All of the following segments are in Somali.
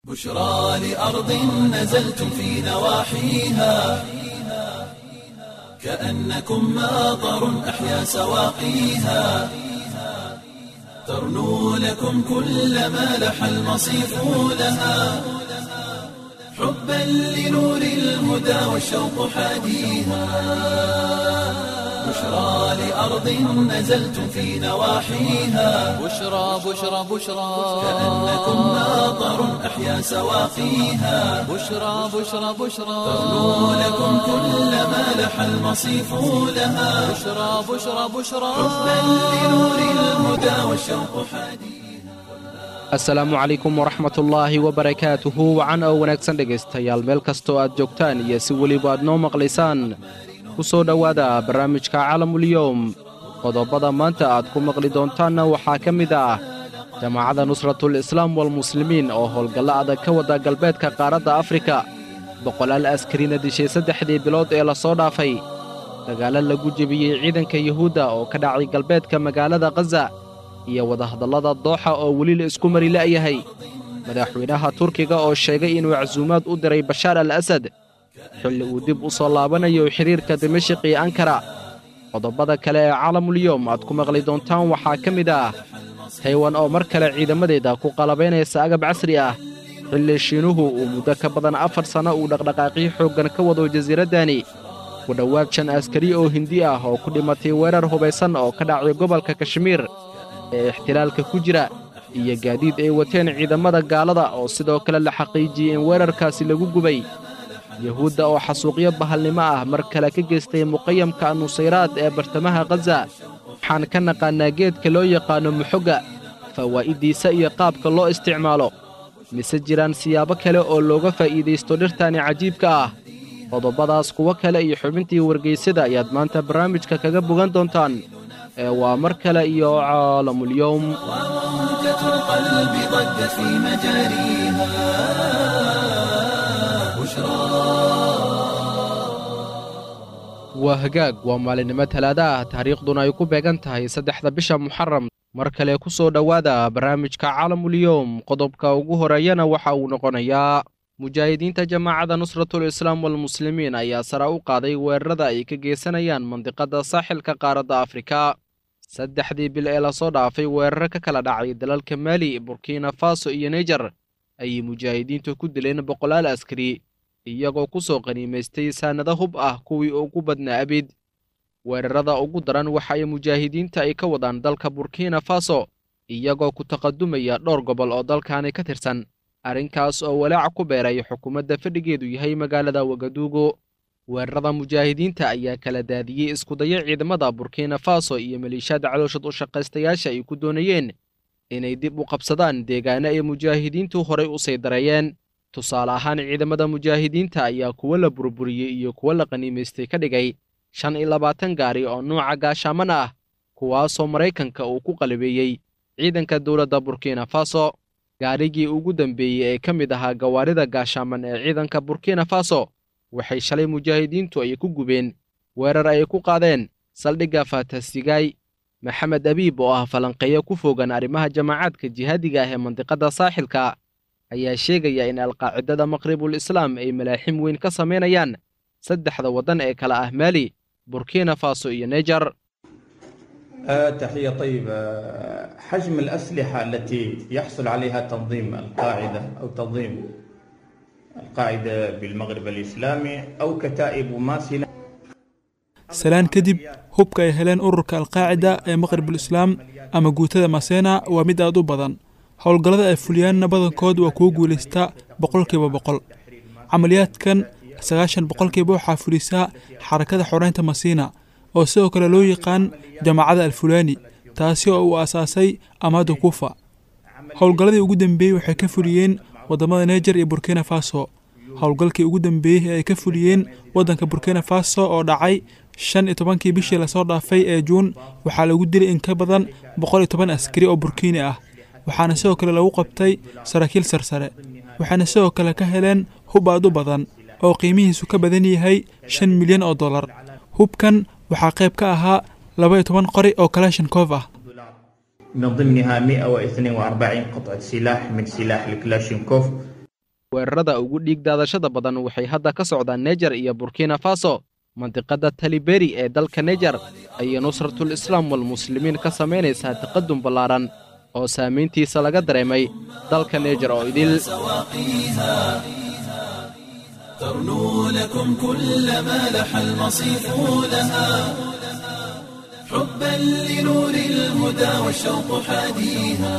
بشرى لأرض نزلتم في نواحيها كأنكم ماطر أحيا سواقيها ترنو لكم كل ما لح المصيف لها حبا لنور الهدى والشوق حاديها بشرى لأرض نزلتم في نواحيها بشرى بشرى بشرى كأنكم ماطر أحيا سواقيها بشرى بشرى بشرى ترنو لكم كل ما لح المصيف لها بشرى بشرى بشرى حبا لنور الهدى والشوق حاديها asalaamu calaykum waraxmatullaahi wabarakaatuhu wacan oo wanaagsan dhegaystayaal meel kastoo aad joogtaan iyo si weliba aad noo maqlaysaan ku soo dhowaada barnaamijka calamulyowm qodobbada maanta aad ku maqli doontaanna waxaa ka mid ah jamaacadda nusratul islaam walmuslimiin oo howlgallo adag ka wada galbeedka qaaradda afrika boqolaal askarina dishay saddexdii bilood ee la soo dhaafay dagaallo lagu jebiyey ciidanka yuhuudda oo ka dhacay galbeedka magaalada khaza iyo wadahadallada dooxa oo weli la isku mari la'yahay madaxweynaha turkiga oo sheegay inuu casuumaad u diray bashaar al asad xilli uu dib u soo laabanayo xidhiirka dimashik iyo ankara qodobbada kale ee caalamulyoom aad ku maqli doontaan waxaa ka mid ah taywan oo mar kale ciidamadeeda ku qalabaynaysa agab casri ah xilli shiinuhu uu muddo ka badan afar sanno uu dhaqdhaqaaqyo xooggan ka wado jasiiraddani ku dhowaad shan askari oo hindi ah oo ku dhimatay weerar hubaysan oo ka dhacay gobolka kashmiir ee ixtilaalka ku jira iyo gaadiid ay wateen ciidamada gaalada oo sidoo kale la xaqiijiyey in weerarkaasi lagu gubay yuhuudda oo xasuuqyo bahalnimo ah mar kale ka geystay muqayamka nusayraad ee bartamaha khaza waxaan ka naqaannaa geedka loo yaqaanno muxogga fawaa'iddiisa iyo qaabka loo isticmaalo mise jiraan siyaabo kale oo looga faa'iidaysto dhirtani cajiibka ah qodobbadaas kuwo kale iyo xubintii wargaysada ayaad maanta barnaamijka kaga bogan doontaan ee waa mar kale iyo caalamulyowm وموجة القلب ضجت في مجاريها بشرى waa hagaag waa maalinimo talaada ah taariikhduna ay ku beegan tahay saddexda bisha muxaram mar kale ku soo dhowaada barnaamijka caalamulyoom qodobka ugu horeeyana waxa uu noqonayaa mujaahidiinta jamaacadda nusratul islaam walmuslimiin ayaa sare u qaaday weerarada ay ka geysanayaan mandiqadda saaxilka qaaradda afrika saddexdii bil ee lasoo dhaafay weeraro ka kala dhacay dalalka maali burkina faso iyo naijer ayay mujaahidiintu ku dileen boqolaal askari iyagoo ku soo qaniimaystay saannado hub ah kuwii ugu badnaa abid weerarada ugu daran waxa ay mujaahidiinta ay ka wadaan dalka burkina faso iyagoo ku taqadumaya dhowr gobol oo dalkaani ka tirsan arrinkaas oo walaac ku beeray xukuumadda fadhigeedu yahay magaalada wagaduugo weerarada mujaahidiinta ayaa kala daadiyey iskudayo ciidamada burkina faso iyo maliishaada calooshad u shaqaystayaasha ay ku doonayeen inay dib u qabsadaan deegaano ay mujaahidiintu horay u sii dareeyeen tusaale ahaan ciidamada mujaahidiinta ayaa kuwo la burburiyey iyo kuwo la qaniimaystay ka dhigay shan iyo labaatan gaari oo nuuca gaashaaman ah kuwaasoo maraykanka uu ku qalabeeyey ciidanka dowladda burkina faso gaarigii ugu dambeeyey ee ka mid ahaa gawaarida gaashaaman ee ciidanka burkina faso waxay shalay mujaahidiintu ay ku gubeen weerar ay ku qaadeen saldhigga faatasigaay maxamed abiib oo ah falanqeeyo ku fogan arrimaha jamaacaadka jihaadiga ah ee mandiqadda saaxilka ayaa sheegaya in alqaacidada maqribul islaam ay malaaxim weyn ka samaynayaan saddexda waddan ee kale ah maali burkina faso iyo naijer آه، تحية طيبة حجم الأسلحة التي يحصل عليها تنظيم القاعدة أو تنظيم القاعدة بالمغرب الإسلامي أو كتائب ماسلة salaan kadib hubka ay heleen ururka alqaacida ee maqribul islaam ama guutada masena waa mid aad u badan howlgallada ay fuliyaanna badankood waa kuwo guulaysta boqolkiiba boqol camaliyaadkan sagaashan boqolkiiba waxaa fulisaa xarakada xoreynta masiina oo sidoo kale loo yaqaan jamaacada alfulaani taasi oo uu aasaasay amaada kuufa howlgalladii ugu dambeeyey waxay ka fuliyeen waddamada neejer iyo burkina faso howlgalkii ugu dambeeyey ee ay ka fuliyeen waddanka burkina faso oo dhacay shan iyo tobankii bishii lasoo dhaafay ee juun waxaa lagu dilay in ka badan boqol iyo toban askari oo burkiini ah waxaana sidoo kale lagu qabtay saraakiil sarsare waxaana sidoo kale ka heleen hub aad u badan oo qiimihiisu ka badan yahay shan milyan oo dollar hubkan waxaa qayb ka ahaa laba iyo toban qori oo kalashinkoof ah من ضمنها 142 قطعة سلاح من سلاح الكلاشينكوف weerarada ugu dhiig daadashada badan waxay hadda ka socdaan nejar iyo burkina faso mandiqadda taliberi ee dalka nejar ayay nusratul islaam walmuslimiin ka samaynaysaa taqadum ballaaran oo saamayntiisa laga dareemay dalka nejar oo idil ترنو لكم كل ما لح المصيف لها حبا لنور الهدى والشوق حاديها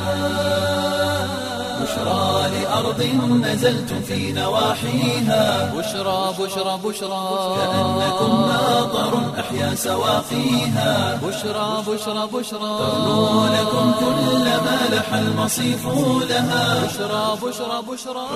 بشرى لأرض نزلتم في نواحيها بشرى بشرى بشرى كأنكم ناظر أحيا سواقيها بشرى بشرى بشرى ترنو لكم كل ما لح المصيف لها بشرى بشرى بشرى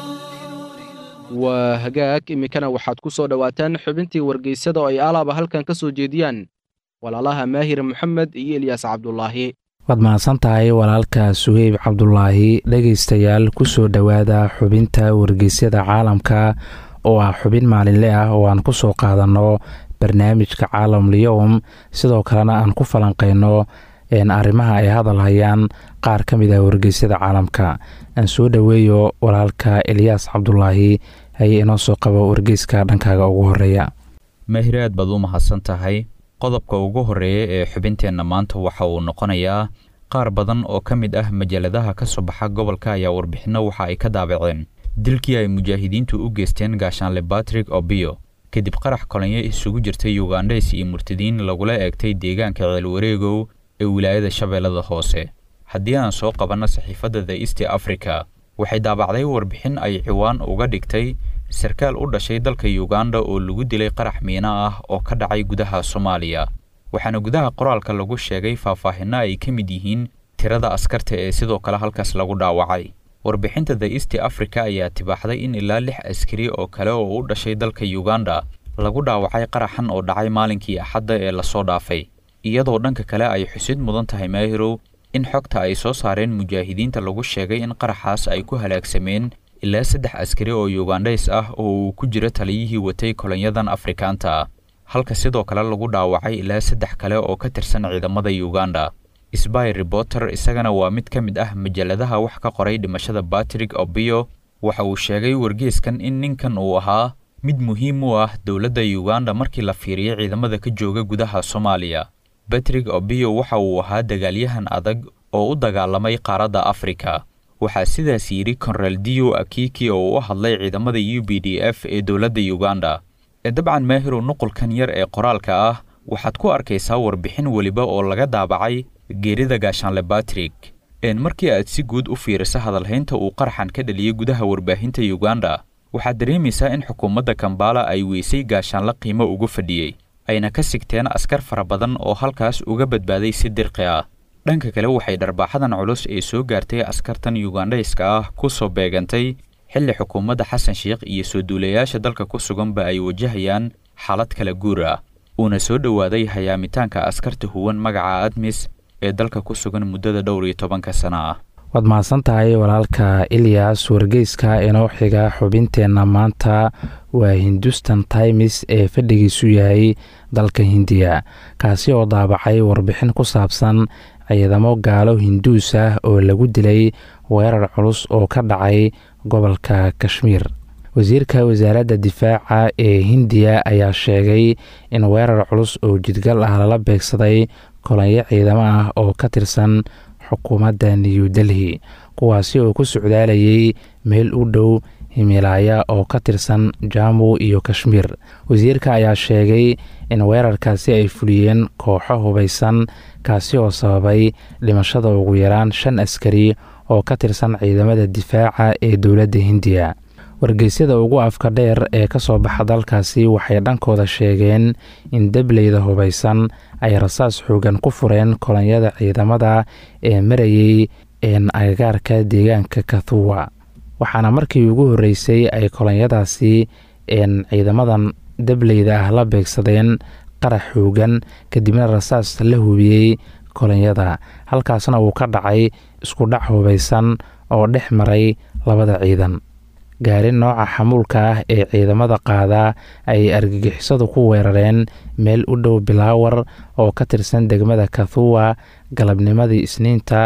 waa hagaag iminkana waxaad ku soo dhowaataan xubintii wargeysada oo ay alaaba halkan ka soo jeediyaan walaalaha maahir moxamed iyo elyaas cabdulaahi waad mahadsan tahay walaalka suheyb cabdulaahi dhegaystayaal ku soo dhowaada xubinta wargeysyada caalamka oo ah xubin maalinle ah oo aan ku soo qaadanno barnaamijka caalamlyowm sidoo kalena aan ku falanqeyno arrimaha ay hadal hayaan qaar ka mid ah wargeysyada caalamka aan soo dhoweeyo walaalka elyaas cabdulaahi haye inoo soo qabo wargeyska dhankaaga ugu horeeya mahir aad baad u mahadsan tahay qodobka ugu horreeya ee xubinteenna maanta waxa uu noqonayaa qaar badan oo ka mid ah majalladaha ka soo baxa gobolka ayaa warbixinno waxa ay ka daabaceen dilkii ay mujaahidiintu u geysteen gaashaanle batrick obio kadib qarax kolonyo isugu jirtay yugandhes iyo murtadiin lagula eegtay deegaanka ceelwareegow ee wilaayada shabeellada hoose haddii aan soo qabanno saxiifadda the east africa waxay daabacday warbixin ay ciwaan uga dhigtay sarkaal u dhashay dalka yuganda oo lagu dilay qarax miino ah oo ka dhacay gudaha soomaaliya waxaana gudaha qoraalka lagu sheegay faahfaahinno ay ka mid yihiin tirada askarta ee sidoo kale halkaas lagu dhaawacay warbixinta the east africa ayaa tibaaxday in ilaa lix askari oo kale oo u dhashay dalka yuganda lagu dhaawacay qaraxan oo dhacay maalinkii axadda ee lasoo dhaafay iyadoo dhanka kale ay xusid mudan tahay maahirow in xogta ay soo saareen mujaahidiinta lagu sheegay in qaraxaas ay ku halaagsameen ilaa saddex askari oo yugandhays ah oo uu ku jiro taliyihii watay kolonyadan afrikaanta ah halka sidoo kale lagu dhaawacay ilaa saddex kale oo ka tirsan ciidamada yuganda sby reporter isagana waa mid ka mid ah majalladaha wax ka qoray dhimashada batrick obio waxa uu sheegay wargeeskan in ninkan uu ahaa mid muhiim u ah dowladda yuganda markii la fiiriyo ciidamada ka jooga gudaha soomaaliya batrick obio waxa uu ahaa dagaalyahan adag oo u dagaalamay qaaradda afrika waxaa sidaas yidhi konraldio akiki oo u hadlay ciidamada u b d f ee dowladda yuganda ee dabcan maahirow nuqulkan yar ee qoraalka ah waxaad ku arkaysaa warbixin weliba oo laga daabacay geerida gaashaanle batrick een markii aad si guud u fiiriso hadalhaynta uu qaraxan ka dhaliyey gudaha warbaahinta yuganda waxaad dareemaysaa in xukuumadda kambala ay weysay gaashaanle qiimo ugu fadhiyey ayna ka sigteen askar fara badan oo halkaas uga badbaaday si dirqi ah dhanka kale waxay dharbaaxadan culus ee soo gaartay askartan yugandhayska ah ku soo beegantay xilli xukuumadda xasan sheikh iyo soo duulayaasha dalka ku suganba ay wajahayaan xaalad kala guur ah uuna soo dhowaaday hayaamitaanka askarta huwan magaca admis ee dalka ku sugan muddada dhowr iyo tobanka sana ah waad mahadsan tahay walaalka ilyas wargeyska inoo xiga xubinteenna maanta waa hindustan times ee fadhigiisu yahay dalka hindiya kaasi oo daabacay warbixin ku saabsan ciidamo gaalo hinduus ah oo lagu dilay weerar culus oo ka dhacay gobolka kashmiir wasiirka wasaaradda difaaca ee hindiya ayaa sheegay in weerar culus oo jidgal ah lala beegsaday kolonyo ciidamo ah oo ka tirsan xukuumadda new delhi kuwaasi oo ku socdaalayay meel u dhow himilaaya oo ka tirsan jamu iyo kashmiir wasiirka ayaa sheegay in weerarkaasi ay fuliyeen kooxo hubaysan kaasi oo sababay dhimashada ugu yaraan shan askari oo ka tirsan ciidamada difaaca ee dowladda hindiya wargeysyada ugu afka dheer ee ka soo baxa dalkaasi waxay dhankooda sheegeen in debleyda hubaysan ay rasaas xoogan ku fureen kolonyada ciidamada ee marayay agagaarka deegaanka kathuwa waxaana markii ugu horreysay ay kolonyadaasi ciidamadan debleyda ah la beegsadeen qarax xoogan kadibna rasaas la hubiyey kolonyada halkaasna uu ka dhacay isku dhac hubaysan oo dhex maray labada ciidan gaari nooca xamuulka ah ee ciidamada qaada ay argagixisadu ku weerareen meel u dhow bilaawar oo ka tirsan degmada kathuwa galabnimadii isniinta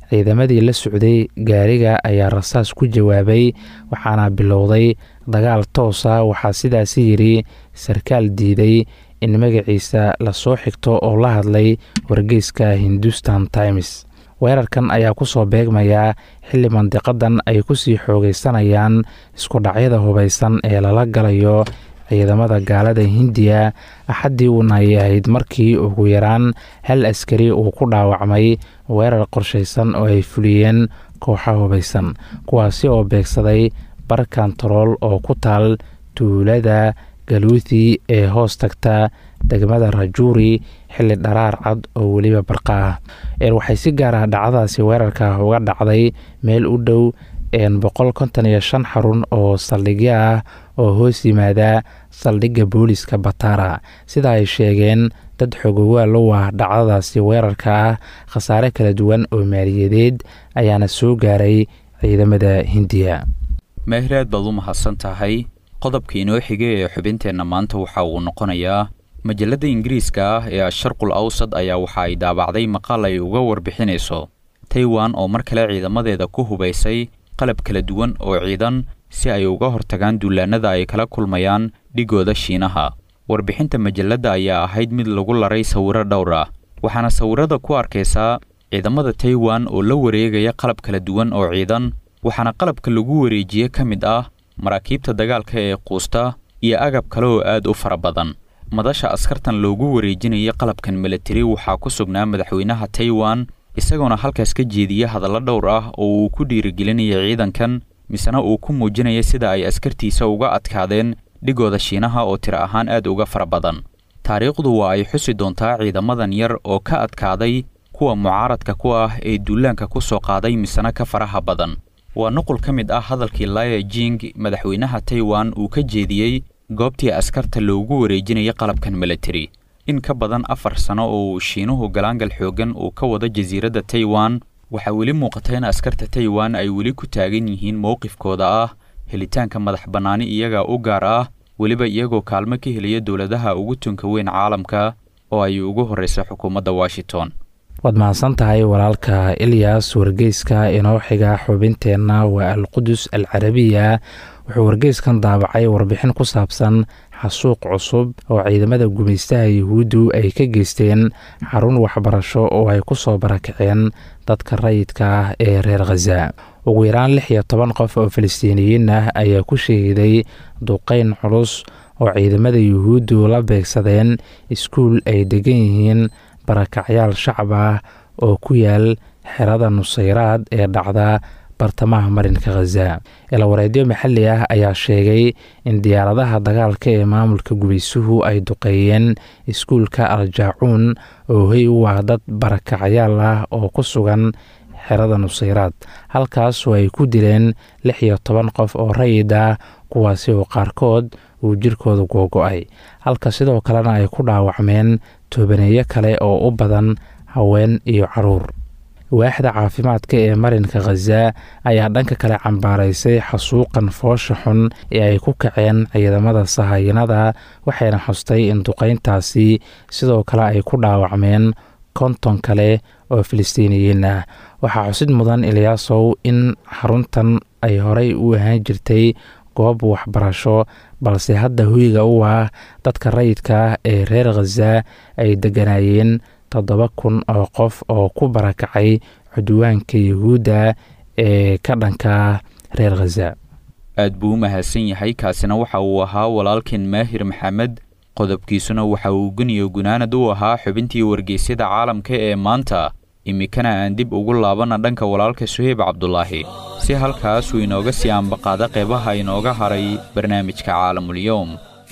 ciidamadii la socday gaariga ayaa rasaas ku jawaabay waxaana bilowday dagaal toosa waxaa sidaasi yidhi sarkaal diiday in magaciisa lasoo xigto oo la hadlay wargeyska hindustan times weerarkan ayaa kusoo beegmayaa xilli mandiqadan ay kusii xoogeysanayaan iskudhacyada hubaysan ee lala galayo ciidamada gaalada hindiya axaddii uuna ay ahayd markii ugu yaraan hal askari uu ku dhaawacmay weerar qorshaysan oo ay fuliyeen kooxa hubaysan kuwaasi oo beegsaday bar kantarool oo ku taal tuulada galuuthi ee hoos tagta degmada rajuuri xilli dharaar cad oo weliba barqa ah waxay si gaar ah dhacdadaasi weerarka uga dhacday meel u dhow boqol konton iyo shan xarun oo saldhigyo ah oo hoos yimaada saldhigga booliska batara sida ay sheegeen dad xogowaal u ah dhacdadaasi weerarka ah khasaare kala duwan oo maaliyadeed ayaana soo gaaray ciidamada hindiya meehraad baad u mahadsan tahay qodobka inoo xigay ee xubinteenna maanta waxa uu noqonayaa majalladda ingiriiska ah ee asharqul awsad ayaa waxa ay daabacday maqaal ay uga warbixinayso taiwan oo mar kale ciidamadeeda ku hubaysay qalab kala duwan oo ciidan si ay uga hortagaan duulaannada ay kala kulmayaan dhigooda shiinaha warbixinta majalladda ayaa ahayd mid lagu laray sawirro dhowr ah waxaana sawirrada ku arkaysaa ciidamada taiwan oo la wareegaya qalab kala duwan oo ciidan waxaana qalabka lagu wareejiye ka mid ah maraakiibta dagaalka ee quusta iyo agab kale oo aad u fara badan madasha askartan loogu wareejinaya qalabkan milatari waxaa ku sugnaa madaxweynaha taiwan isagoona halkaas ka jeediya hadallo dhowr ah oo uu ku dhiirigelinaya ciidankan misena uu ku muujinaya sida ay askartiisa uga adkaadeen dhigooda shiinaha oo tiro ahaan aad uga fara badan taariikhdu waa ay xusi doontaa ciidamadan yar oo ka adkaaday kuwa mucaaradka ku ah ee duulaanka ku soo qaaday misena ka faraha badan waa nuqul ka mid ah hadalkii laya jing madaxweynaha taiwan uu ka jeediyey goobtii askarta loogu wareejinaya qalabkan milatari in ka badan afar sano oo uu shiinuhu galaangal xooggan uu ka wado jasiiradda taiwan waxaa weli muuqata in askarta taiwan ay weli ku taagan yihiin mowqifkooda ah helitaanka madax bannaani iyaga u gaar ah weliba iyagoo kaalmo ka helaya dowladaha ugu tunka weyn caalamka oo ay ugu horraysa xukuumadda washington waad mahadsan tahay walaalka ilyas wargeyska inoo xiga xubinteenna waa alqudus al carabiya wuxuu wargeyskan daabacay warbixin ku saabsan xasuuq cusub oo ciidamada gumaystaha yuhuuddu ay ka geysteen xarun waxbarasho oo ay ku soo barakaceen dadka rayidka ah ee reer khaza ugu yaraan lix iyo toban qof oo falastiiniyiin ah ayaa ku shahiiday duqeyn culus oo ciidamada yuhuuddu la beegsadeen iskuul ay degan yihiin barakacyaal shacab ah oo ku yaal xerada nusayraad ee dhacda bartamaha marinka khaza ilawareedyo maxalli ah ayaa sheegay in diyaaradaha dagaalka ee maamulka gubaysuhu ay duqeeyeen iskuulka aljaacuun oo hoy u ah dad barakacyaal ah oo ku sugan xerada nusayraad halkaasoo ay ku dileen lix iyo toban qof oo rayid ah kuwaasi oo qaarkood uu jirkooda googo-ay halka sidoo kalena ay ku dhaawacmeen toobaneeyo kale oo u badan haween iyo caruur waaxda caafimaadka ee marinka khaza ayaa dhanka kale cambaaraysay xasuuqan foosha xun ee ay ku kaceen ciidamada sahayanada waxayna xustay in duqeyntaasi sidoo kale ay ku dhaawacmeen konton kale oo filistiiniyiin ah waxaa xusid mudan ilyaasow in xaruntan ay horey u ahaan jirtay goob waxbarasho balse hadda hoyga u ah dadka rayidka ah ee reer khaza ay degganaayeen toddoba kun oo qof oo ku barakacay cudwaanka yuhuudda ee ka dhanka reer khaza aad buu u mahadsan yahay kaasina waxa uu ahaa walaalkeen maahir maxamed qodobkiisuna waxa uu guniyo gunaanad u ahaa xubintii wargeysyada caalamka ee maanta iminkana aan dib ugu laabana dhanka walaalka suheyb cabdulaahi si halkaasuu inooga sii ambaqaada qeybaha inooga haray barnaamijka caalamulyoom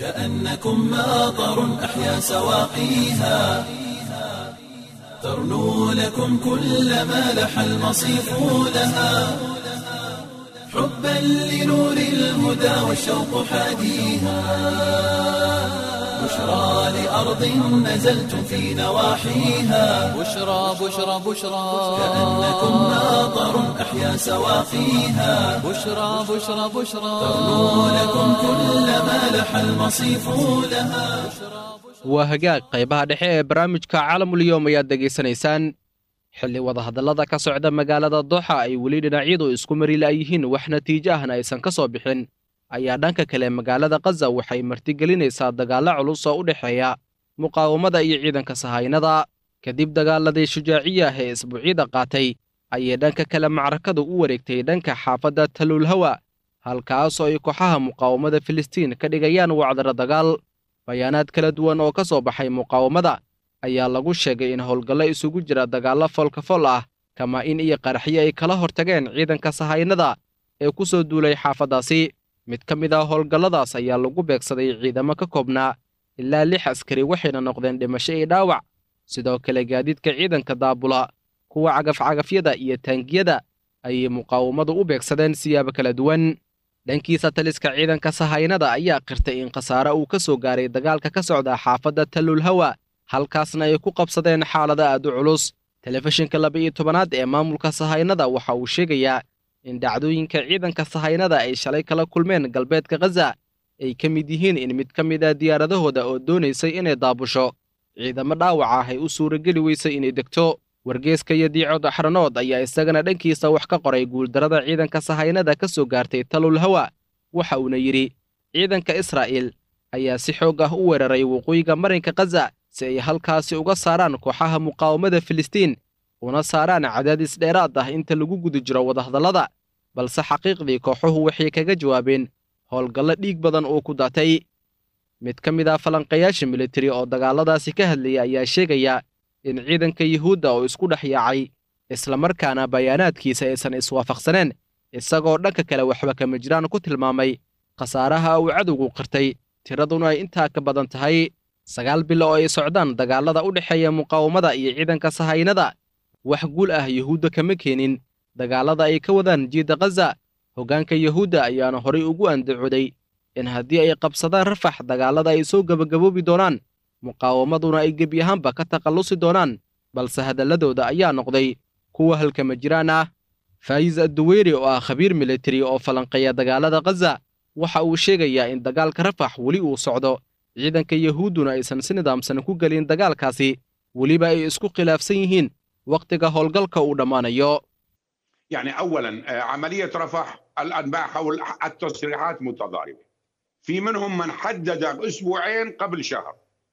كأنكم ماطر أحيا سواقيها ترنو لكم كل ما لح المصيف لها حبا لنور الهدى والشوق حاديها بشرى لأرض نزلتم في نواحيها بشرى بشرى بشرى كأنكم ماطر أحيا سواقيها بشرى بشرى بشرى ترنو لكم كل ما لح المصيف لها waa hagaag qaybaha dhexe ee barnaamijka caalamulyoom ayaad degaysanaysaan xilli wadahadallada ka socda magaalada dooxa ay weli dhinacyadu isku mari la'yihiin wax natiijo ahna aysan ka soo bixin ayaa dhanka kale magaalada khaza waxay martigelinaysaa dagaallo culus oo u dhexeeya muqaawamada iyo ciidanka sahaynada kadib dagaaladii shujaaciya ah ee isbuucyada qaatay ayay dhanka kale macrakadu u wareegtay dhanka xaafadda taluulhawa halkaas oo ay kooxaha muqaawamada filistiin ka dhigayaan wacdaro dagaal bayaanaad kala duwan oo ka soo baxay muqaawamada ayaa lagu sheegay in howlgallo isugu jira dagaallo foolkafol ah kamaa-in iyo qaraxyo ay kala hortageen ciidanka sahaynada ee ku soo duulay xaafaddaasi mid ka mid ah howlgalladaas ayaa lagu beegsaday ciidamo ka koobnaa ilaa lix askari waxayna noqdeen dhimasho iyo dhaawac sidoo kale gaadiidka ciidanka daabula kuwa cagafcagafyada iyo taangiyada ayay muqaawamadu u beegsadeen siyaabo kala duwan dhankiisa taliska ciidanka sahaynada ayaa qirtay in khasaare uu ka soo gaaray dagaalka ka socda xaafadda taluulhawa halkaasna ay ku qabsadeen xaalada aad u culus telefishinka laba-iyo tobanaad ee maamulka sahaynada waxa uu sheegayaa in dhacdooyinka ciidanka sahaynada ay shalay kala kulmeen galbeedka khaza ay ka mid yihiin in mid ka mid a diyaaradahooda oo doonaysay inay daabusho ciidamo dhaawac ah ay u suurageli weysay inay degto wargeeska iyo diicood axranood ayaa isagana dhankiisa wax ka qoray guuldarrada ciidanka sahaynada ka soo gaartay talul hawa waxa uuna yidhi ciidanka israa'iil ayaa si xoog ah u weeraray waqooyiga marinka khaza si ay halkaasi uga saaraan kooxaha muqaawamada filistiin una saaraan cadaadis dheeraad ah inta lagu guda jiro wadahadallada balse xaqiiqdii kooxuhu waxay kaga jawaabeen howlgallo dhiig badan oo ku daatay mid ka mid ah falanqayaasha militari oo dagaalladaasi ka hadlaya ayaa sheegaya in ciidanka yuhuudda oo isku dhex yaacay islamarkaana bayaanaadkiisa aysan iswaafaqsaneen isagoo dhanka kale waxba kama jiraan ku tilmaamay khasaaraha uu cadowgu qirtay tiraduna ay intaa ka badan tahay sagaal bilo oo ay socdaan dagaallada u dhexeeya muqaawamada iyo ciidanka sahaynada wax guul ah yuhuudda kama keenin dagaallada ay ka wadaan jiidda khaza hoggaanka yuhuudda ayaana horay ugu andacooday in haddii ay qabsadaan rafax dagaallada ay soo gebagaboobi doonaan muqaawamaduna ay gebi ahaanba ka takhallusi doonaan balse hadalladooda ayaa noqday kuwa halkama jiraan ah faayis adduweyri oo ah khabiir militari oo falanqeeya dagaallada khaza waxa uu sheegayaa in dagaalka rafax weli uu socdo ciidanka yuhuudduna aysan si nidaamsan ku gelin dagaalkaasi weliba ay isku khilaafsan yihiin wakhtiga howlgalka uu dhammaanayo يعني اولا عمليه رفح الانباء حول التصريحات متضاربه في منهم من حدد اسبوعين قبل شهر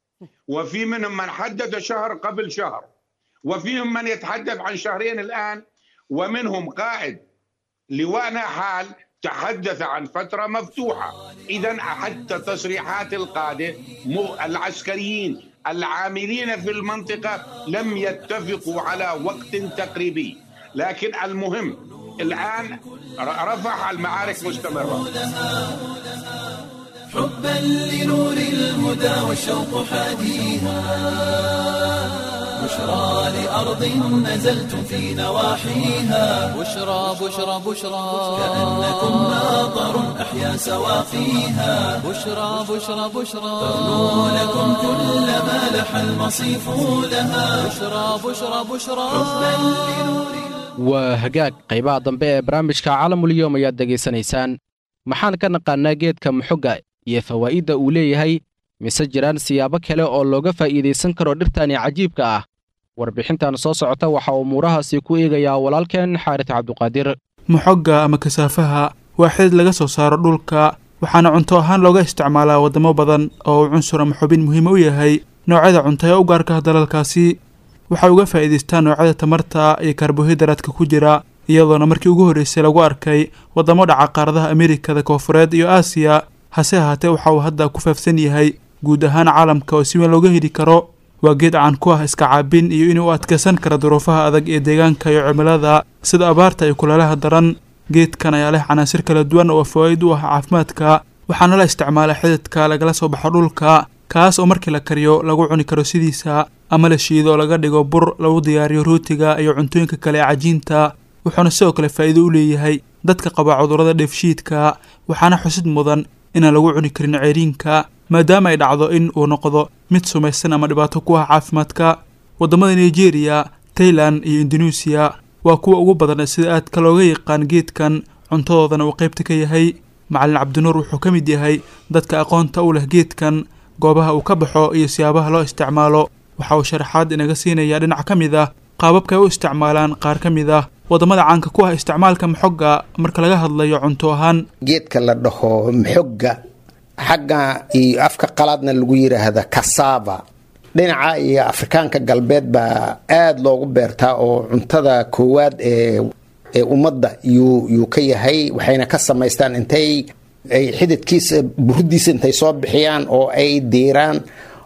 وفي منهم من حدد شهر قبل شهر وفيهم من يتحدث عن شهرين الان ومنهم قائد لواءنا حال تحدث عن فتره مفتوحه اذا حتى تصريحات القاده العسكريين العاملين في المنطقه لم يتفقوا على وقت تقريبي لكن المهم الآن رفح المعارك مستمرة حبا لنور الهدى والشوق حاديها بشرى لأرض نزلتم في نواحيها بشرى بشرى بشرى كأنكم ماطر أحيا سواقيها بشرى بشرى بشرى تغنو لكم كل ما لح المصيف لها بشرى بشرى بشرى حبا لنور waa hagaag qaybaha dambe ee barnaamijka caalamulyoom ayaad degaysanaysaan maxaan ka naqaannaa geedka muxogga iyo fawaa'idda uu leeyahay mise jiraan siyaabo kale oo looga faa'iidaysan karo dhirtani cajiibka ah warbixintan soo socota waxaa umuurahaasi ku eegayaa walaalkeen xaaris cabduqaadir muxogga ama kasaafaha waa xidid laga soo saaro dhulka waxaana cunto ahaan looga isticmaalaa waddamo badan oo uu cunsur ama xubin muhiima u yahay noocyada cunto ee u gaarka ah dalalkaasi waxay uga faa'iidaystaan noocyada tamarta iyo karbohaydraadka ku jira iyadoona markii ugu horreysay lagu arkay waddamo dhaca qaaradaha amerikada koofureed iyo aasiya hase ahaatee waxa uu hadda ku faafsan yahay guud ahaan caalamka oo si weyn looga heli karo waa geed caan ku ah iska caabin iyo inuu adkaysan kara duruufaha adag ee deegaanka iyo cimilada sida abaarta iyo kuleelaha daran geedkan ayaa leh canaasir kala duwan oo fawaaid u ah caafimaadka waxaana la isticmaalaa xididka lagala soo baxo dhulka kaas oo markii la kariyo lagu cuni karo sidiisa ama la shiido oo laga dhigo bur lagu diyaariyo rootiga iyo cuntooyinka kale ee cajiinta wuxuuna sidoo kale faa'iido u leeyahay dadka qaba cudurrada dheefshiidka waxaana xusid mudan inaan lagu cuni karin ceeriinka maadaama ay dhacdo in uu noqdo mid sumaysan ama dhibaato ku ah caafimaadka waddamada nigeria tailan iyo induneisiya waa kuwa ugu badan sida aadka looga yaqaan geedkan cuntadoodana uu qaybta ka yahay macalin cabdinuur wuxuu ka mid yahay dadka aqoonta u leh geedkan goobaha uu ka baxo iyo siyaabaha loo isticmaalo waxa uu sharaxaad inaga siinayaa dhinac ka mid ah qaababka ay u isticmaalaan qaar ka mid ah waddamada caanka ku ah isticmaalka maxogga marka laga hadlayo cunto ahaan geedka la dhaho maxogga xagga iyo afka qalaadna lagu yiraahda kasava dhinaca iyo afrikaanka galbeed baa aada loogu beertaa oo cuntada koowaad ee ee ummadda yuu yuu ka yahay waxayna ka samaystaan intay ay xididkiisa burudiisa intay soo bixiyaan oo ay diiraan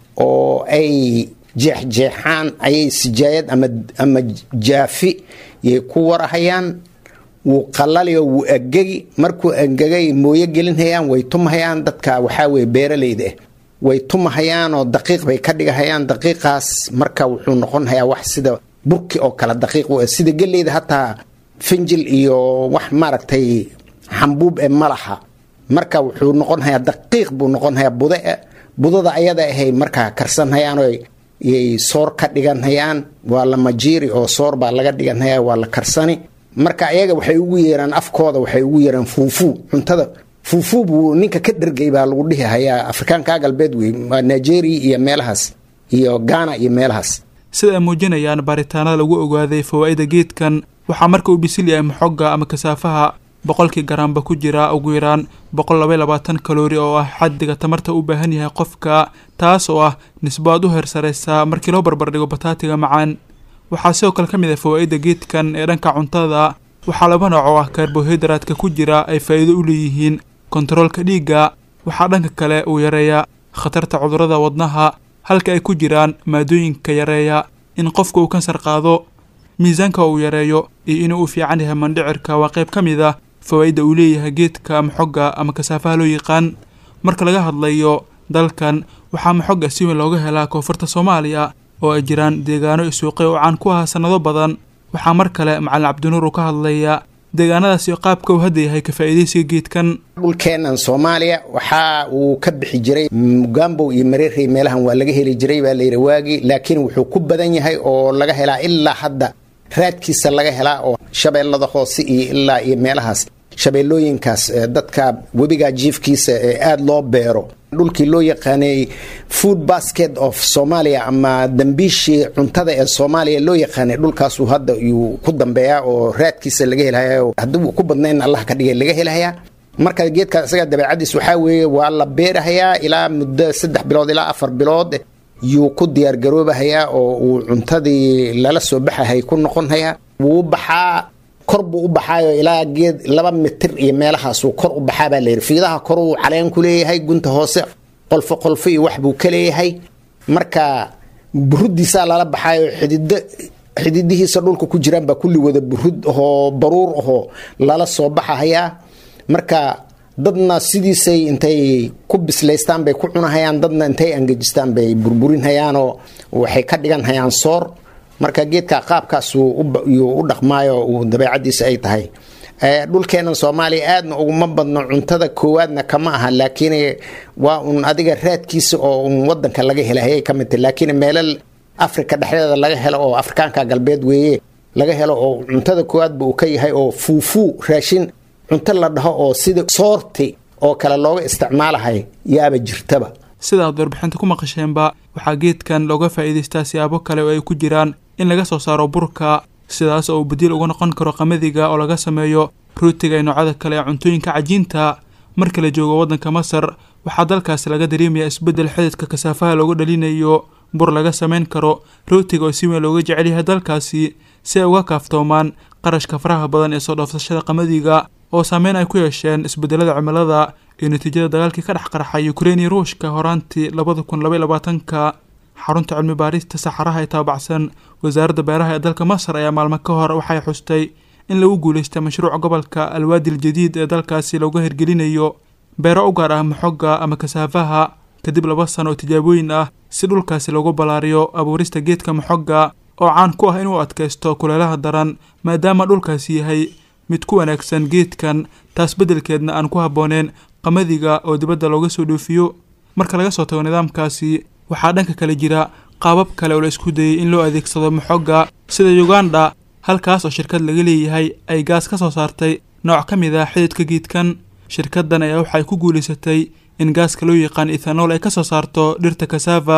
oo ay jeexjeexaan ayay sijaayad ama ama jaafi yay ku warahayaan wuu qalaliyo wuu angegi markuu angegay mooyo gelinhayaan way tumahayaan dadka waxaa weye beeralayda ah way tumahayaanoo daqiiq bay ka dhigahayaan daqiiqaas marka wuxuu noqonhayaa wax sida burki oo kale daqiiq u sida geleyda hataa finjil iyo wax maaragtay xambuub ee malaha marka wuxuu noqonhayaa daqiiq buu noqonhayaa bude budada ayada ahay markaa karsanhayaan yay soor ka dhiganhayaan waa la majiiri oo soor baa laga dhiganhaya waa la karsani marka ayaga waxay ugu yeeraan afkooda waxay ugu yeeraan fuufuu cuntada fuufuu buu ninka ka dhergay baa lagu dhihi hayaa afrikaanka galbeed wey waa nigeria iyo meelahaas iyo ghana iyo meelahaas sida ay muujinayaan baaritaanada lagu ogaaday fawaa'ida geedkan waxaa marka uu bisil yahay maxogga ama kasaafaha boqolkii garaamba ku jira ugu yaraan boqol labay labaatan kaloori oo ah xaddiga tamarta u baahan yahay qofka taas oo ah nisbo aad u heersaraysa markii loo barbardhigo bataatiga macaan waxaa sidoo kale ka mid ah fawaa'ida geedkan ee dhanka cuntada waxaa laba nooc oo ah karbohaydraadka ku jira ay faa'iido u leeyihiin kontaroolka dhiigga waxaa dhanka kale uu yareeyaa khatarta cudurrada wadnaha halka ay ku jiraan maadooyinka yareeya in qofka uu kansar qaado miisaanka uu yareeyo iyo inuu u fiican yahay mandhicirka waa qayb ka mid ah fawaa'idda uu leeyahay geedka maxogga ama kasaafaha loo yaqaan marka laga hadlayo dalkan waxaa maxogga si weyn looga helaa koonfurta soomaaliya oo ay jiraan deegaano iyo suuqyo oo caan ku ahaa sannado badan waxaa mar kale macalin cabdinuur uu ka hadlaya deegaanadaasi qaabka uu hadda yahay ka faa'iidaysiga geedkan dhulkeenan soomaaliya waxa uu ka bixi jiray mugambow iyo mareerey meelahan waa laga heli jiray baa layidhi waagii laakiin wuxuu ku badan yahay oo laga helaa ilaa hadda raadkiisa laga helaa oo shabeellada hoose iyo ilaa iyo meelahaas shabeellooyinkaas dadka webiga jiifkiisa ee aada loo beero dhulkii loo yaqaanay food basket of soomaaliya ama dambiishii cuntada ee soomaaliya loo yaqaanay dhulkaasuu hadda yuu ku dambeeyaa oo raadkiisa laga helhaya haddii uu ku badnayn allah ka dhigay laga helhayaa marka geedkaas isaga dabeecadiis waxaa weeye waa la beerahayaa ilaa muddo saddex bilood ilaa afar bilood yuu ku diyaargaroobahayaa oo uu cuntadii lala soo baxahay ku noqonhayaa wuu baxaa kor buu u baxaayo ilaa geed laba mitir iyo meelahaasuu kor u baxaa baa layidhi fiidaha koruu caleen ku leeyahay gunta hoose qolfo qolfo iyo wax buu ka leeyahay marka burudiisaa lala baxaayo xidido xididihiisa dhulka ku jiraan baa kulli wada burud ahoo baruur ahoo lala soo baxahayaa marka dadna sidiisay intay ku bislaystaan bay ku cunahayaan dadna intay angejistaan bay burburinhayaanoo waxay ka dhiganhayaan soor marka geedka qaabkaasuu u dhaqmaayo uu dabeecadiisa ay tahay dhulkeenan soomaaliya aadna uguma badno cuntada koowaadna kama aha laakiin waa un adiga raadkiisa oo un wadanka laga helahayay ka mid tahy laakiin meelal afrika dhexdeeda laga helo oo afrikaanka galbeed weeye laga helo oo cuntada koowaadba uu ka yahay oo fuufuu raashin cunto la dhaho oo sida soorti oo kale looga isticmaalahay yaaba jirtaba sidaad warbixinta ku maqasheenba waxaa geedkan looga faa'iidaystaa siyaabo kale oo ay ku jiraan in laga soo saaro burka sidaas oo uu badiil uga noqon karo qamadiga oo laga sameeyo rootiga iyo noocyada kale ee cuntooyinka cajiinta marka la joogo waddanka masar waxaa dalkaasi laga dareemayaa isbeddel xididka kasaafaha looga dhalinayo bur laga samayn karo rootiga oo si weyn looga jecel yahay dalkaasi si ay uga kaaftoomaan qarashka faraha badan ee soo dhoofsashada qamadiga oo saameyn ay ku yeesheen isbeddelada cimilada iyo natiijada dagaalkii ka dhex qarxay ukrein iyo ruushka horaantii labada kun labaiy labaatanka xarunta cilmi baarista saxaraha ee taabacsan wasaaradda beeraha ee dalka masar ayaa maalmo ka hor waxay xustay in lagu guulaystay mashruuc gobolka alwaadil jadiid ee dalkaasi looga hirgelinayo beero u gaar ah maxogga ama kasaafaha kadib laba sano oo tijaabooyin ah si dhulkaasi loogu ballaariyo abuurista geedka maxogga oo caan ku ah inuu adkaysto kuleelaha daran maadaama dhulkaasi yahay mid ku wanaagsan geedkan taas beddelkeedna aan ku habbooneen qamadiga oo dibadda looga soo dhoofiyo marka laga soo tago nidaamkaasi waxaa dhanka kale jira qaabab kale oo la isku dayay in loo adeegsado maxogga sida uganda halkaas oo shirkad laga leeyahay ay gaas ka soo saartay nooc ka mid ah xididka geedkan shirkaddan ayaa waxay ku guulaysatay in gaaska loo yaqaan ethanool ay ka soo saarto dhirta kasava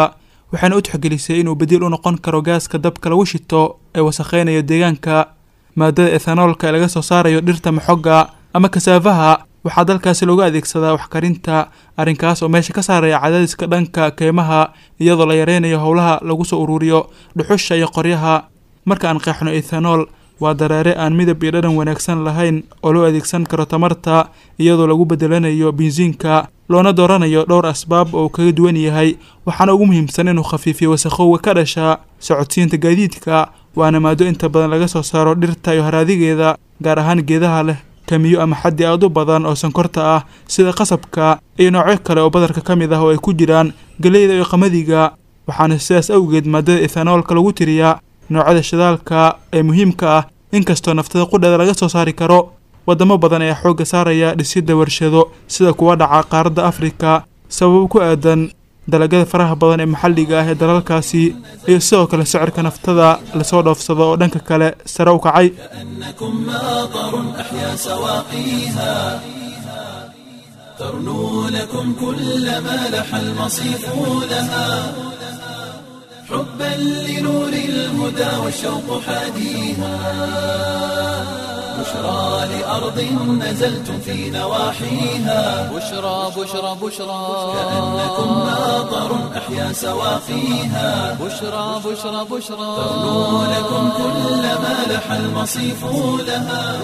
waxaana u tixgelisay inuu badiil u noqon karo gaaska dabka lagu shito ee wasakheynaya deegaanka maadada ethanoolka ee laga soo saarayo dhirta maxogga ama kasaafaha waxaa dalkaasi loogu adeegsadaa waxkarinta arrinkaas oo meesha ka saaraya cadaadiska dhanka keymaha iyadoo la yareynayo howlaha lagu soo ururiyo dhuxusha iyo qoryaha marka aan qeexno ethanool waa dareere aan midab iyo dhadhan wanaagsan lahayn oo loo adeegsan karo tamarta iyadoo lagu bedelanayo bensiinka loona dooranayo dhowr asbaab oo uu kaga duwan yahay waxaana ugu muhiimsan inuu khafiifiyo wasakhowga ka dhasha socodsiinta gaadiidka waana maado inta badan laga soo saaro dhirta iyo haraadigeeda gaar ahaan geedaha leh kamiyo ama xaddi aad u badan oo sonkorta ah sida qasabka iyo noocyo kale oo badarka ka mid ah oo ay ku jiraan galeyda iyo qamadiga waxaana sidaas awgeed maadada ethanoolka lagu tiriyaa noocyada shidaalka ee muhiimka ah inkastoo naftada qudheeda laga soo saari karo wadamo badan ayaa xoogga saaraya dhisidda warshado sida kuwa dhaca qaaradda afrika sababo ku aadan dalagyada faraha badan ee maxalliga ah ee dalalkaasi iyo sidoo kale sicirka naftada lasoo dhoofsado oo dhanka kale sare u kacay كأنكم ماطر أحيا سواقيها ترنو لكم كل ما لح المصيف لها حبا لنور الهدى والشوق حاديها بشرى لأرض نزلتم في نواحيها بشرى بشرى بشرى كأنكم ماطر أحيا سواقيها بشرى بشرى بشرى ترنو لكم كل ما لح المصيف لها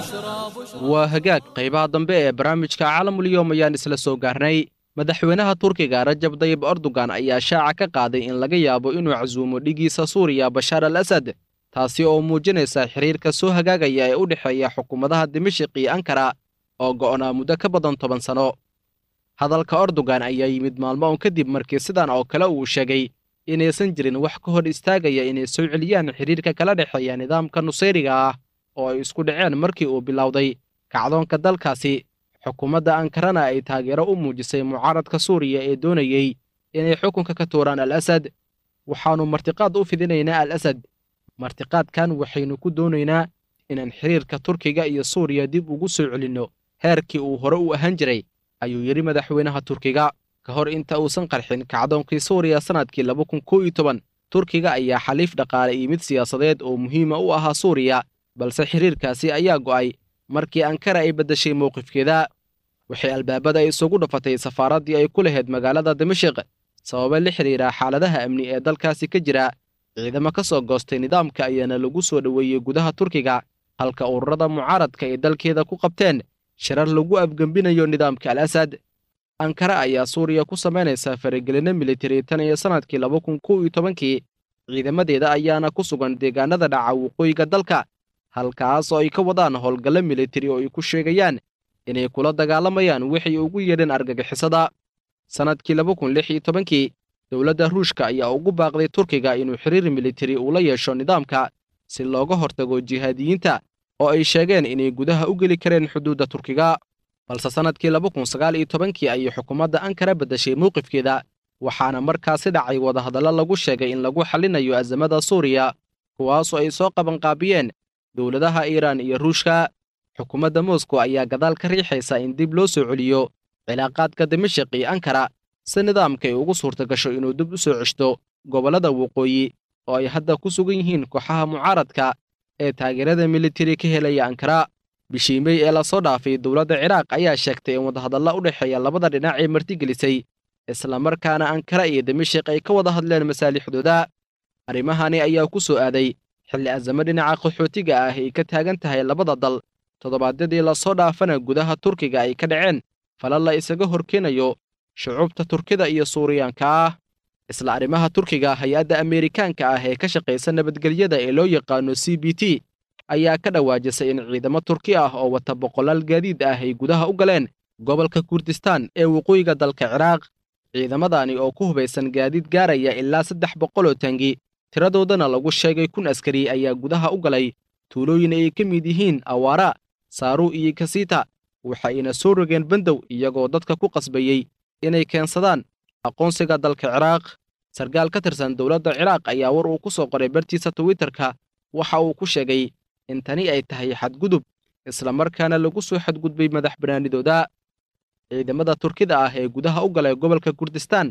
waa hagaag qaybaha dambe ee barnaamijka caalamulyoom ayaan isla soo gaarnay madaxweynaha turkiga rajab dayib erdogan ayaa shaaca ka qaaday in laga yaabo inuu casuumo dhigiisa suuriya bashaar al asad taasi oo muujinaysa xiriirka soo hagaagaya ee u dhexeeya xukuumadaha dimashiq iyo ankara oo go'naa muddo ka badan toban sanno hadalka erdogan ayaa yimid maalmo un kadib markii sidan oo kale uu sheegay inaysan jirin wax ka hor istaagaya inay soo celiyaan xiriirka kala dhexeeya nidaamka nusayriga ah oo ay isku dhaceen markii uu bilowday kacdoonka dalkaasi xukuumadda ankarana ay taageero u muujisay mucaaradka suuriya ee doonayey inay xukunka ka tuuraan al asad waxaannu martiqaad u fidinaynaa al asad martiqaadkan waxaynu ku doonaynaa inaan xiriirka turkiga iyo suuriya dib ugu soo celinno heerkii uu hore u ahaan jiray ayuu yidhi madaxweynaha turkiga ka hor inta uusan qarxin kacdoonkii suuriya sannadkii laba kun kow iyo toban turkiga ayaa xaliif dhaqaale iyo mid siyaasadeed oo muhiima u ahaa suuriya balse xiriirkaasi ayaa go'ay markii ankara ay beddeshay mowqifkeeda waxay albaabada isugu dhafatay safaaraddii ay ku lahayd magaalada dimashik sababa la xidhiira xaaladaha amni ee dalkaasi ka jira ciidamo ka soo goostay nidaamka ayaana lagu soo dhoweeyey gudaha turkiga halka ururada mucaaradka ay dalkeeda ku qabteen shirar lagu afgembinayo nidaamka al asad ankara ayaa suuriya ku samaynaysa faragelinno militari tan iyo sannadkii laba kun kow iyo tobankii ciidamadeeda ayaana ku sugan deegaanada dhaca waqooyiga dalka halkaas oo ay ka wadaan howlgallo militari oo ay ku sheegayaan inay kula dagaalamayaan waxay ugu yeedheen argagixisada sannadkii laba kun lix iyo tobankii dowladda ruushka ayaa ugu baaqday turkiga inuu xiriir militari ula yeesho nidaamka si looga hortago jihaadiyiinta oo ay sheegeen inay gudaha u geli kareen xuduudda turkiga balse sannadkii laba kun sagaal iyo tobankii ayay xukuumadda ankara beddeshay mowqifkeeda waxaana markaasi dhacay wadahadallo lagu sheegay in lagu xallinayo azamada suuriya kuwaasoo ay soo qabanqaabiyeen dowladaha iiraan iyo ruushka xukuumadda moscow ayaa gadaal ka riixaysa in dib loo soo celiyo cilaaqaadka dimashik iyo ankara si nidaamka ay ugu suurta gasho inuu dib u soo ceshto gobollada waqooyi oo ay hadda ku sugan yihiin kooxaha mucaaradka ee taageerada militari ka helaya ankara bishii mey ee lasoo dhaafay dowladda ciraaq ayaa sheegtay in wadahadalla u dhexeeya labada dhinac ee martigelisay islamarkaana ankara iyo dimashik ay ka wada hadleen masaalixdooda arrimahani ayaa ku soo aaday xilli azamo dhinaca qaxootiga ah ay ka taagan tahay labada dal toddobaadyadii lasoo dhaafana gudaha turkiga ay ka dhaceen falal la isaga horkeenayo shucuubta turkida iyo suuriyaanka ah isla arrimaha turkiga hay-adda ameerikaanka ah ee ka shaqaysa nabadgelyada ee loo yaqaano c b t ayaa ka dhawaajisay in ciidamo turki ah oo wata boqolaal gaadiid ah ay gudaha u galeen gobolka kurdistaan ee waqooyiga dalka ciraaq ciidamadani oo ku hubaysan gaadiid gaaraya ilaa saddex boqol oo tangi tiradoodana lagu sheegay kun askari ayaa gudaha u galay tuulooyin ay ka mid yihiin awaara saaru iyo kasiita waxayna soo rogeen bandow iyagoo dadka ku qasbayey inay keensadaan aqoonsiga dalka ciraaq sarkaal ka tirsan dowladda ciraaq ayaa war uu ku soo qoray bartiisa twitterka waxa uu ku sheegay in tani ay tahay xadgudub islamarkaana lagu soo xadgudbay madax bannaanidooda ciidamada turkida ah ee gudaha u galay gobolka kurdistaan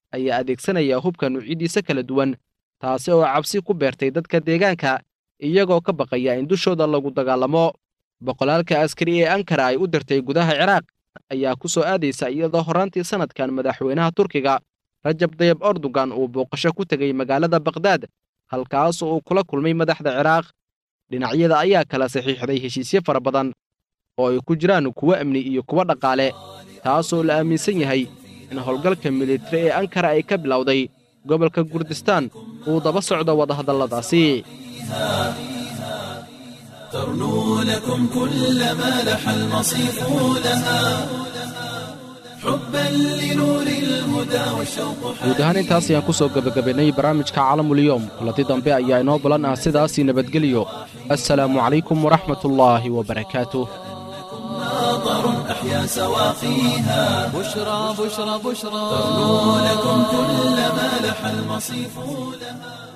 ayaa adeegsanaya hubka nuucyadiisa kala duwan taasi oo cabsi ku beertay dadka deegaanka iyagoo ka baqaya in dushooda lagu dagaalamo boqolaalka askari ee ankara ay u dirtay gudaha ciraaq ayaa ku soo aadaysa iyadoo horraantii sannadkan madaxweynaha turkiga rajab dayab erdogan uu booqasho ku tegay magaalada bakhdad halkaas uu kula kulmay madaxda ciraaq dhinacyada ayaa kala saxiixday heshiisyo fara badan oo ay ku jiraan kuwo amni iyo kuwo dhaqaale taasoo la aaminsan yahay in howlgalka militari ee ankara ay ka bilowday gobolka kurdistaan uu daba socdo wadahadalladaasi ترنو لكم كل ما لح المصيف لها حبا لنور الهدى والشوق guud ahaan intaas ayaan ku soo gebagabaynay barnaamijka caalamulyoom kulanti dambe ayaa inoo balan ah sidaasii nabadgeliyo assalaamu calaykum waraxmatullaahi wabarakaatuh ماطر أحيا سواقيها بشرى بشرى بشرى ترنو لكم كل ما لح المصيف لها